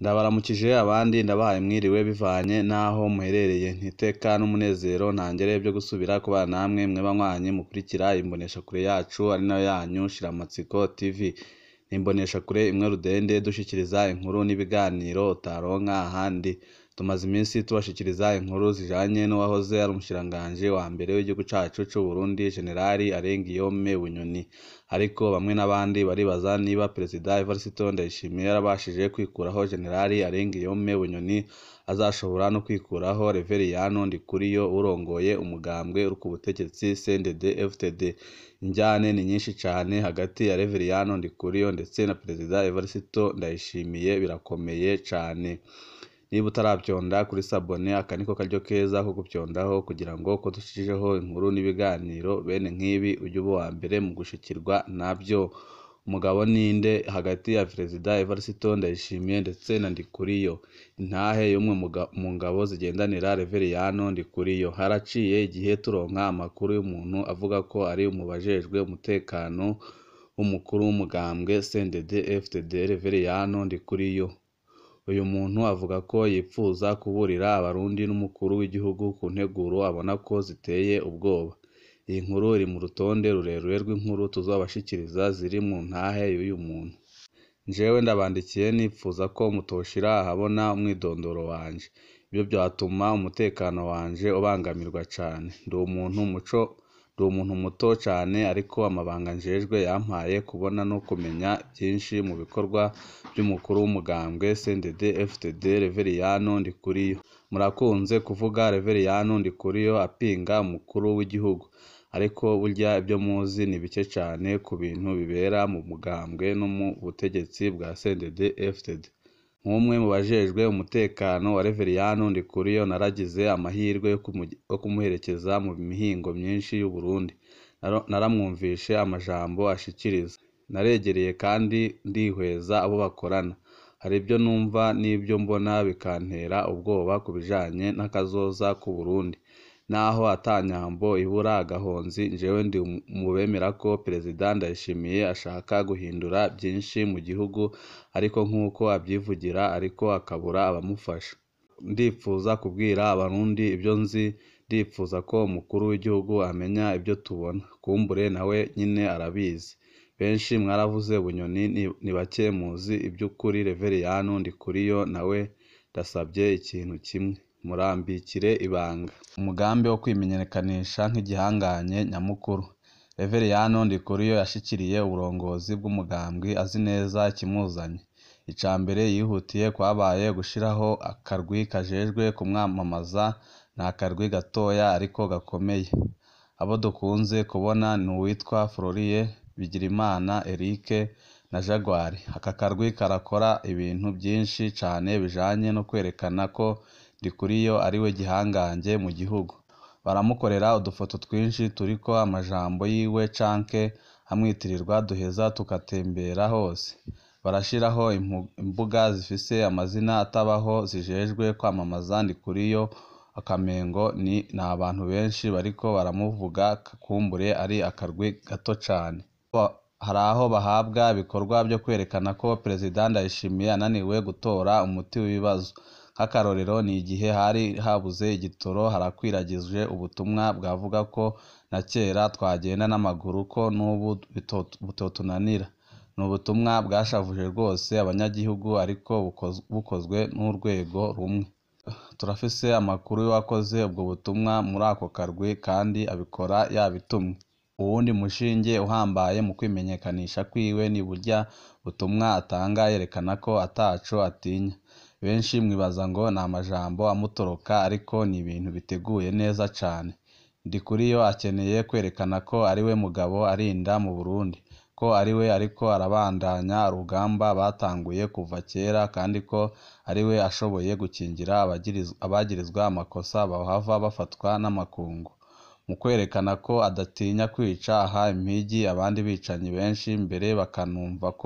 Ndabaramukije abandi ndabahaye mwiriwe bivanye n'aho muherereye ntiteka n'umunezero ntangere byo gusubira kubana namwe mwe banywanyi mukurikira imboneshakure yacu ari nayo yanyu Shiramatsiko TV ni imboneshakure imwe rudende dushikiriza inkuru n'ibiganiro utaronka ahandi tumaze iminsi tubashikiriza inkuru zijanye n'uwahoze ari umushikiranganji wa mbere w'igihugu cacu c'Uburundi Generali Arengiyome Bunyoni ariko bamwe n'abandi baribaza niba Perezida Evariste Ndayishimiye yarabashije kwikuraho Generali Arengiyome Bunyoni azashobora no kwikuraho Reveriyano Ndikuriyo urongoye umugambwe uri ku butegetsi CNDD FDD injyane ni nyinshi cane hagati ya Reveriyano Ndikuriyo ndetse na Perezida Evariste Ndayishimiye birakomeye cane niba utaravyonda kuri sabone aka niko karyo keza ko gupyondaho kugira ngo ko dushijeho inkuru n'ibiganiro bene nk'ibi ujye uba uwa mbere mu gushikirwa navyo umugabo ninde hagati ya Perezida Evariste Ndayishimiye ndetse na Ndikuriyo intahe y'umwe mu ngabo zigendanira Reveriyano Ndikuriyo haraciye igihe turonka amakuru y'umuntu avuga ko ari mu bajejwe umutekano w'umukuru w'umugambwe CNDD FDD Reveriyano Ndikuriyo uyu muntu avuga ko yipfuza kuburira abarundi n'umukuru w'igihugu ku nteguro abona ko ziteye ubwoba iyi nkuru iri mu rutonde rurerure rw'inkuru tuzobashikiriza ziri mu ntahe y'uyu muntu jewe ndabandikiye nipfuza ko mutoshira ahabona umwidondoro wanje ibyo byatuma umutekano wanje ubangamirwa cane ndi umuntu muco ndi umuntu muto cane ariko amabanga njejwe yampaye kubona no kumenya byinshi mu bikorwa by'umukuru w'umugambwe CNDD FDD Reveriyano Ndikuriyo murakunze kuvuga Reveriyano Ndikuriyo apinga umukuru w'igihugu ariko burya ibyo muzi ni bike cane ku bintu bibera mu mugambwe no mu butegetsi bwa CNDD FDD nk'umwe mu bajejwe umutekano wa Reveriyano Ndikuriyo naragize amahirwe yo kumuherekeza mu mihingo myinshi y'u Burundi naramwumvishe amajambo ashikiriza naregereye kandi ndihweza abo bakorana hari ibyo numva n'ibyo mbona bikantera ubwoba ku bijanye n'akazoza k'u Burundi naho ata nyambo ibura agahonzi jewe ndi mu bemera ko Perezida Ndayishimiye ashaka guhindura byinshi mu gihugu ariko nk'uko avyivugira ariko akabura abamufasha ndipfuza kubwira abarundi ibyo nzi ndipfuza ko umukuru w'igihugu amenya ibyo tubona kumbure nawe nyine arabizi benshi mwaravuze Bunyoni ni bake muzi iby'ukuri Reveriyano Ndikuriyo nawe ndasabye ikintu kimwe murambikire ibanga umugambi wo kwimenyekanisha nk'igihanganye nyamukuru Reveriyano Ndikuriyo yashikiriye uburongozi bw'umugambwe azi neza ikimuzanye ica mbere yihutiye kwabaye gushiraho akarwi kajejwe kumwamamaza ni akarwi gatoya ariko gakomeye abo dukunze kubona ni uwitwa Florie Bigirimana Eric na Jaguar aka karwi karakora ibintu byinshi cane bijanye no kwerekana ko Ndikuriyo ariwe gihangange mu gihugu baramukorera udufoto twinshi turiko amajambo yiwe canke amwitirirwa duheza tugatembera hose barashiraho imbuga zifise amazina atabaho zijejwe kwamamaza Ndikuriyo akamengo ni abantu benshi bariko baramuvuga kumbure ari akarwi gato cane hari aho bahabwa ibikorwa byo kwerekana ko Perezida Ndayishimiye ananiwe gutora umuti w'ibibazo nk'akarorero ni igihe hari habuze igitoro harakwiragijwe ubutumwa bwavuga ko na kera twagenda n'amaguru ko n'ubu butotunanira ni ubutumwa bwashavuje rwose abanyagihugu ariko bukozwe n'urwego rumwe turafise amakuru y'uwakoze ubwo butumwa muri ako karwi kandi abikora yabitumwe uwundi mushinge uhambaye mu kwimenyekanisha kwiwe ni burya butumwa atanga yerekana ko ataco atinya benshi mwibaza ngo ni amajambo amutoroka ariko ni ibintu biteguye neza cane Ndikuriyo akeneye kwerekana ko ariwe mugabo arinda mu Burundi ko ariwe ariko arabandanya urugamba batanguye kuva kera kandi ko ariwe ashoboye gukingira abagirizwa amakosa bahava bafatwa n'amakungu mu kwerekana ko adatinya kwica aha impigi abandi bicanyi benshi mbere bakanumva ko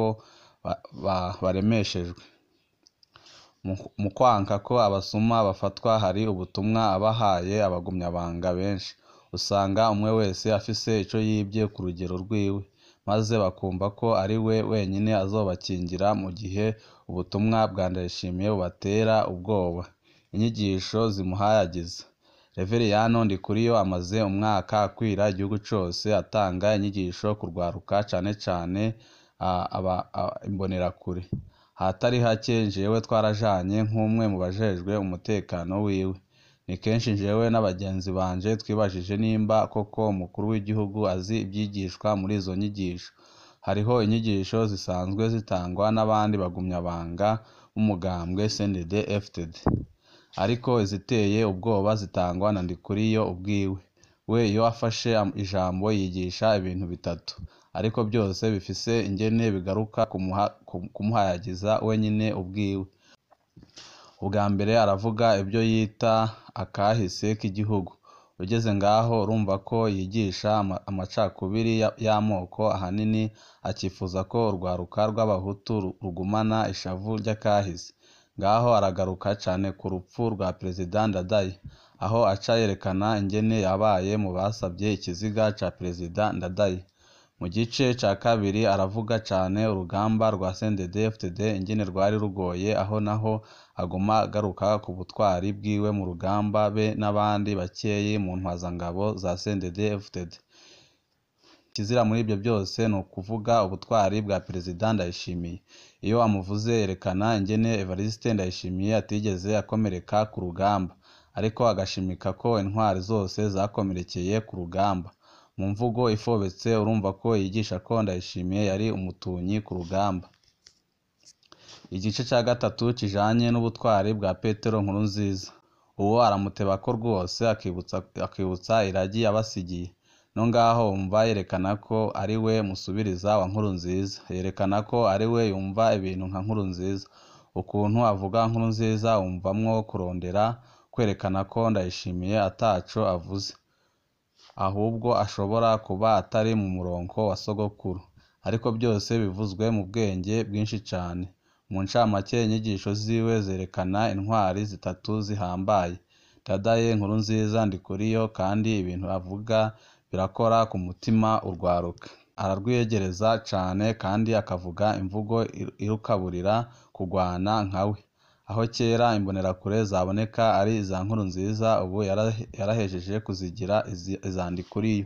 baremeshejwe mu kwanka ko abasuma bafatwa hari ubutumwa abahaye abagumyabanga benshi usanga umwe wese afise ico yibye ku rugero rwiwe maze bakumva ko ari we wenyine azobakingira mu gihe ubutumwa bwa Ndayishimiye bubatera ubwoba inyigisho zimuhayagiza Reveriyano Ndikuriyo amaze umwaka akwira igihugu cose atanga inyigisho ku rwaruka cane cane imbonerakure ahatari hake jewe twarajanye nk'umwe mu bajejwe umutekano wiwe ni kenshi jewe n'abagenzi banje twibajije nimba koko umukuru w'igihugu azi ivyigishwa muri izo nyigisho hariho inyigisho zisanzwe zitangwa n'abandi bagumyabanga b'umugambwe CNDD FDD ariko iziteye ubwoba zitangwa na Ndikuriyo ubwiwe we iyo afashe ijambo yigisha ibintu bitatu ariko byose bifise ingene bigaruka kumuhayagiza wenyine ubwiwe ubwa mbere aravuga ibyo yita akahise k'igihugu ugeze ngaho urumva ko yigisha amacakubiri y'amoko ahanini akifuza ko urwaruka rw'abahutu rugumana ishavu ry'akahise ngaho aragaruka cane ku rupfu rwa perezida Ndadaye aho aca yerekana ingene yabaye mu basavye ikiziga ca perezida Ndadaye mu gice ca kabiri aravuga cane urugamba rwa CNDD FDD ingene rwari rugoye aho naho aguma agaruka ku butwari bwiwe mu rugamba be n'abandi bakeyi mu ntwazangabo za CNDD FDD ikizira muri ibyo byose ni ukuvuga ubutwari bwa perezida Ndayishimiye iyo amuvuze yerekana ingene Evariste Ndayishimiye atigeze akomereka ku rugamba ariko agashimika ko intwari zose zakomerekeye ku rugamba mu mvugo ifobetse urumva ko yigisha ko Ndayishimiye yari umutunyi ku rugamba igice cya gatatu kijanye n'ubutwari bwa Petero Nkurunziza uwo aramutebako rwose akibutsa akibutsa iragi yabasigiye no ngaho wumva yerekana ko ari we musubiriza wa Nkurunziza yerekana ko ari we yumva ibintu nka Nkurunziza ukuntu avuga Nkurunziza wumvamwo kurondera kwerekana ko Ndayishimiye ataco avuze ahubwo ashobora kuba atari mu murongo wa sogokuru ariko byose bivuzwe mu bwenge bwinshi cane mu ncamake inyigisho ziwe zerekana intwari zitatu zihambaye Dadaye Nkurunziza Ndikuriyo kandi ibintu avuga birakora ku mutima urwaruka ararwiyegereza cane kandi akavuga imvugo irukaburira kugwana nkawe aho kera imbonerakure zaboneka ari iza Nkurunziza ubu yarahejeje kuzigira iza Ndikuriyo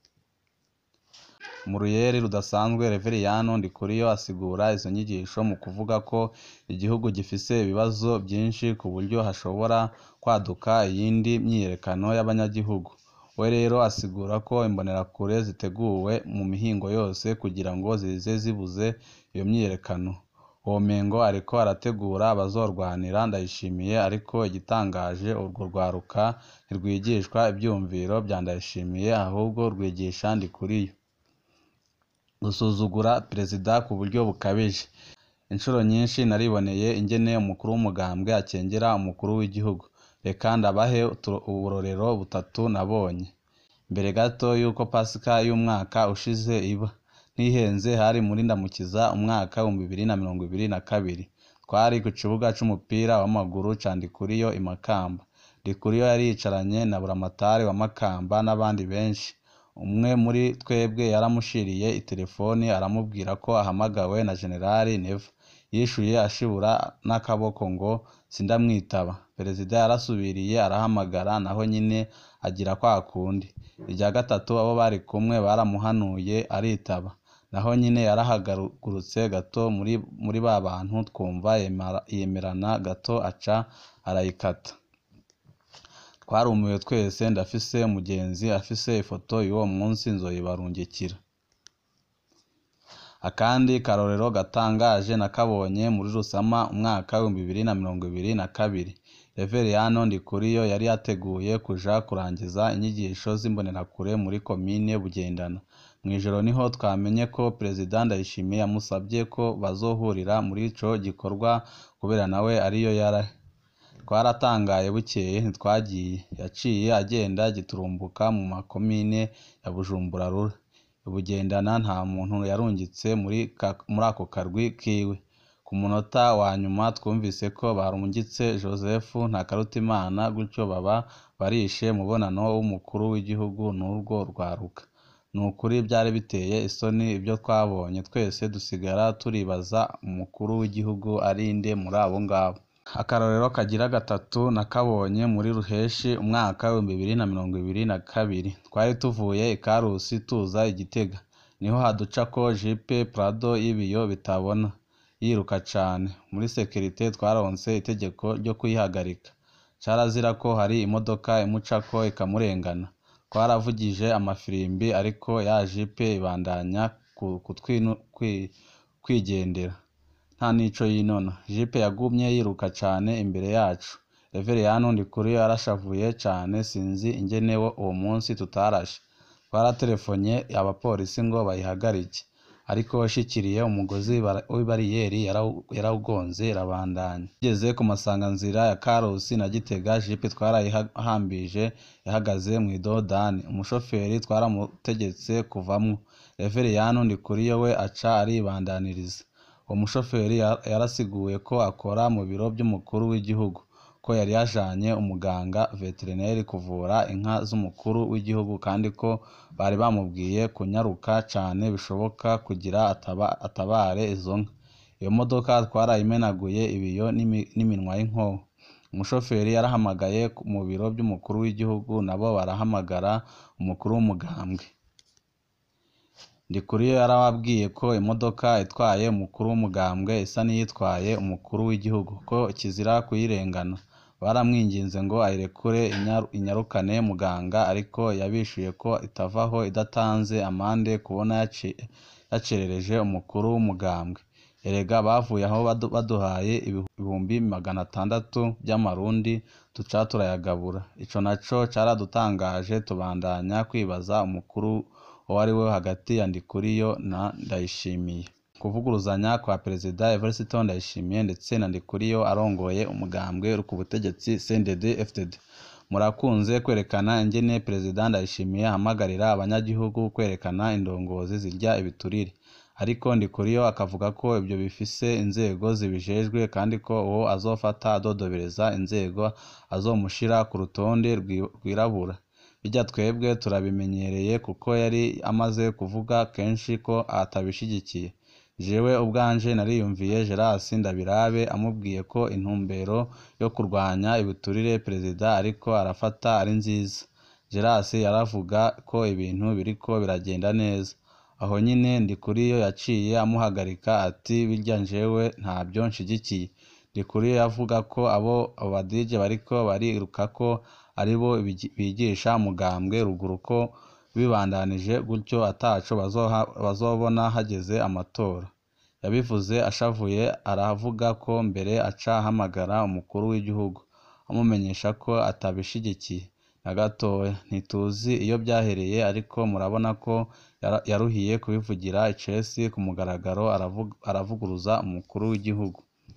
mu ruyeri rudasanzwe Reveriyano Ndikuriyo asigura izo nyigisho mu kuvuga ko igihugu gifise ibibazo byinshi ku buryo hashobora kwaduka iyindi myiyerekano y'abanyagihugu we rero asigura ko imbonerakure ziteguwe mu mihingo yose kugira ngo zize zibuze iyo myiyerekano womengo ariko arategura abazorwanira Ndayishimiye ariko igitangaje urwo rwaruka ntirwigishwa ivyumviro vya Ndayishimiye ahubwo rwigisha Ndikuriyo gusuzugura perezida ku buryo bukabije inshuro nyinshi nariboneye ingene umukuru w'umugambwe akengera umukuru w'igihugu reka ndabahe uburorero butatu nabonye mbere gato y'uko pasika y'umwaka ushize iba ntihenze hari muri ndamukiza umwaka w'ibihumbi bibiri na mirongo ibiri na kabiri twari ku kibuga c'umupira w'amaguru ca Ndikuriyo i Makamba Ndikuriyo yari yicaranye na buramatari wa Makamba n'abandi benshi umwe muri twebwe yaramushiriye itelefoni aramubwira ko ahamagawe na generali Neva yishuye ashibura n'akaboko ngo sindamwitaba perezida yarasubiriye arahamagara naho nyine agira kwa kundi irya gatatu abo bari kumwe baramuhanuye aritaba naho nyine yarahagurutse gato muri muri ba bantu twumva yemerana gato aca arayikata twarumiwe twese ndafise umugenzi afise ifoto y'uwo munsi nzoyibarungikira akandi karorero gatangaje nakabonye muri Rusama umwaka w'ibihumbi bibiri na mirongo ibiri na kabiri Reveriyano Ndikuriyo yari yateguye kuja kurangiza inyigisho z'imbonerakure muri komine Bugendana mw'ijoro niho twamenye ko perezida Ndayishimiye yamusabye ko bazohurira muri ico gikorwa kubera nawe ariyo yari twaratangaye bukeye ntitwagiye yaciye agenda giturumbuka mu makomine ya Bujumbura Rura Bugendana nta muntu yarungitse muri ako karwi kiwe ku munota wa nyuma twumvise ko barungitse Joseph Ntakarutimana gutyo baba barishe umubonano w'umukuru w'igihugu n'urwo rwaruka ni ukuri byari biteye isoni ibyo twabonye twese dusigara turibaza umukuru w'igihugu ari nde muri abo ngabo akarorero kagira gatatu nakabonye muri ruheshi umwaka w'ibihumbi bibiri na mirongo ibiri na kabiri twari tuvuye i karusi tuza i gitega niho haducako jipe prado y'ibiyo bitabona yiruka cane muri sekirite twaronse itegeko ryo kuyihagarika carazira ko hari imodoka imucako ikamurengana twaravugije amafirimbi ariko ya jipe ibandanya kwigendera nta nico yinona jipe yagumye yiruka cane imbere yacu reveriyani ndikuriyo yarashavuye cane sinzi ingene uwo munsi tutarashe twaratelefonye abapolisi ngo bayihagarike ariko washikiriye umugozi w'ibariyeri yarawugonze irabandanya tugeze ku masanganzira ya karusi na gitega jipe twarayihambije ihagaze mu idodani umushoferi twaramutegetse kuvamwo reveriyani ndikuriyo we aca aribandaniriza uwo mushoferi yarasiguye ko akora mu biro by'umukuru w'igihugu ko yari yajanye umuganga veterineri kuvura inka z'umukuru w'igihugu kandi ko bari bamubwiye kunyaruka cane bishoboka kugira atabare izo nka iyo modoka twarayimenaguye ibiyo n'iminwa y'inkoho umushoferi yarahamagaye mu biro by'umukuru w'igihugu nabo barahamagara umukuru w'umugambwe ndikuriyo yarababwiye ko imodoka itwaye umukuru w'umugambwe isa n'iyitwaye umukuru w'igihugu ko kizira kuyirengana baramwinginze ngo ayirekure inyarukane muganga ariko yabishuye ko itavaho idatanze amande kubona yacerereje umukuru w'umugambwe erega bavuye aho baduhaye ibihumbi magana atandatu by'amarundi duca turayagabura ico naco caradutangaje tubandanya kwibaza umukuru uwo ari we hagati ya ndikuriyo na ndayishimiye kuvuguruzanya kwa perezida evariste ndayishimiye ndetse na ndikuriyo arongoye umugambwe uri ku butegetsi cndd fdd murakunze kwerekana ingene perezida ndayishimiye ahamagarira abanyagihugu kwerekana indongozi zirya ibiturire ariko ndikuriyo akavuga ko ibyo bifise inzego zibijejwe kandi ko uwo azofata adodobereza inzego azomushira ku rutonde rwirabura bijya twebwe turabimenyereye kuko yari amaze kuvuga kenshi ko atabishigikiye jewe ubwanje nariyumviye gerasi ndabirabe amubwiye ko intumbero yo kurwanya ibiturire perezida ariko arafata ari nziza gerasi yaravuga ko ibintu biriko biragenda neza aho nyine ndikuriyo yaciye amuhagarika ati birya njewe ntabyo nshigikiye ndikuriyo yavuga ko abo abadije bariko bariruka ko aribo bigisha mugambwe ruguru ko bibandanije gutyo ataco bazobona hageze amatora yabivuze ashavuye aravuga ko mbere aca ahamagara umukuru w'igihugu amumenyesha ko atabishigikiye na gatoya ntituzi iyo byahereye ariko murabona ko yaruhiye kubivugira icesi ku mugaragaro aravuguruza umukuru w'igihugu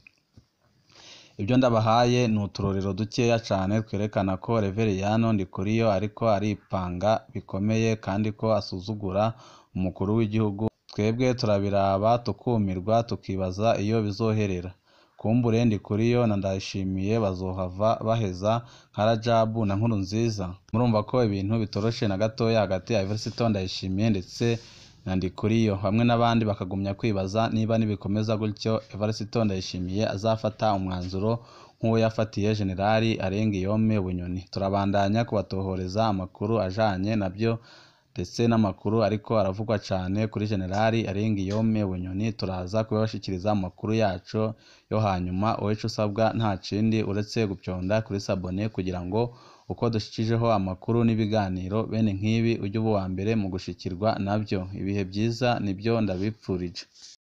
ibyo ndabahaye ni uturorero dukeya cane twerekana ko reveriyano ndikuriyo ariko aripanga bikomeye kandi ko asuzugura umukuru w'igihugu twebwe turabiraba tukumirwa tukibaza iyo bizoherera kumbure ndikuriyo na ndayishimiye bazohava baheza nka rajabu na nkuru nziza murumva ko ibintu bitoroshe na gatoya hagati ya eversito ndayishimiye ndetse na ndikuriyo bamwe n'abandi bakagumya kwibaza niba nibikomeza gutyo evariste ndayishimiye azafata umwanzuro nk'uwo yafatiye generali arengiyome bunyoni turabandanya kubatohoreza amakuru ajanye nabyo ndetse n'amakuru ariko aravugwa cane kuri generali arengiyome bunyoni turaza kubibashikiriza amakuru yacu yo hanyuma uwico usabwa nta kindi uretse gupyonda kuri sabone kugira ngo uko dushikijeho amakuru n'ibiganiro bene nk'ibi ujye uba uwa mbere mu gushikirwa nabyo ibihe byiza nibyo ndabipfurije